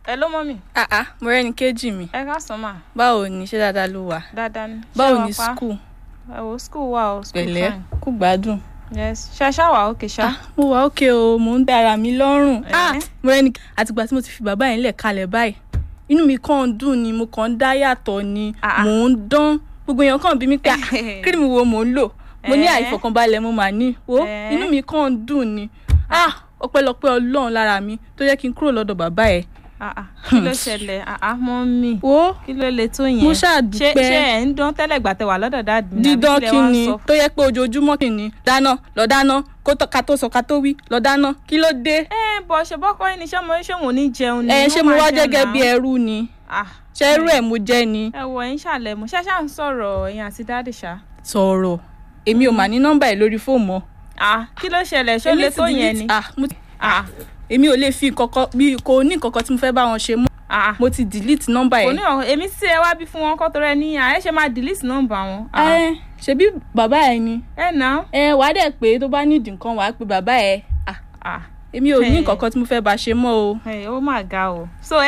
ẹ ló mọ́ mi Ah ah, mo rẹ́ni kejì mi. ẹ ká sàn mà Báwo ni ṣé dáadáa ló wà? dáadáa ni. Báwo Ṣé ni wàá pa? school? ẹ wo school wà o school Pẹ̀lẹ́, fine. kú gbádùn. yes ṣe ṣá wà ókè ṣá. Ah, mo wà ókè o, mò ń bẹ ara mi lọ́rùn. Ah, Eh. mo rẹ́ni àtìgbà tí mo ti fi bàbá yẹn lẹ̀ kalẹ̀ báyìí. Inú mi kàn ń dùn ni, mo kàn ń dá yàtọ̀ ni, Ah, ah. mò ń dán. Gbogbo èèyàn kàn bí mi pé ah, kírìmù wo mò ń lò. Mo ní Eh. àìfọkànbalẹ̀ mo mà ní. Wo Eh. inú mi kàn ń dùn ni. Ah, ọpẹ́lọpẹ́ Ọlọ́run lára mi tó jẹ́ kí n kúrò lọ́dọ̀ bàbá ẹ̀. Ah, ah, kí ló ṣẹlẹ̀ Ah, ah, mọ́ mi Wo kí ló le tó yẹn. mo ṣáà ṣé dúpẹ́. ṣé ẹ̀ ń dán tẹ́lẹ̀ gbà tẹ wà lọ́dọ̀ dáàdì mi àbí dídán lẹ kí wá ń ni sọ? tó yẹ pé ojoojúmọ́ kí ni dáná lọ dáná kó tó- ká tó sọ ká tó wí lọ dáná kí ló dé. ẹ bọ̀ ṣe bọ́kọ́ yín ni ṣé mo ṣé wọn ò ní jẹun ni. ẹ wọ́n ṣé mo máa wá jẹun gẹ́gẹ́ náà. bí ẹrú ni Ah, ṣé ẹrú ẹ̀ mo jẹ́ ni. ẹ wọ ẹ̀yin ṣàlẹ̀ mo ṣáṣá ń sọ̀rọ̀ ẹ̀yin àti dáàdì ṣá. sọ̀rọ̀ èmi ò mà ní nọ́mbà ẹ̀ lórí fóònù mọ́. Ah, kí ló ṣẹlẹ̀ ṣó Èmi le ti tó yẹn delete- ni. ah, mo ti- Ah, èmi ò lè fi kọ̀kọ́ bí kò ní kọ̀kọ́ tí mo fẹ́ bá wọn ṣe mọ́ ah. mo ti delete nọ́mbà kò ẹ̀. ní ọ̀hún èmi tí ẹ wá bí fún wọn kọ́ tó rẹ ní àyè ṣe máa delete nọ́mbà wọn. Ah, ẹ ṣebí bàbá ẹ ni ẹ nà ẹ wàá dẹ̀ pé tó bá nídìí nǹkan wàá pe bàbá ẹ. Ah, á. èmi ò ní Hey. kọ̀kọ́ tí mo fẹ́ bá ṣe mọ́ o. ó mà ga o. so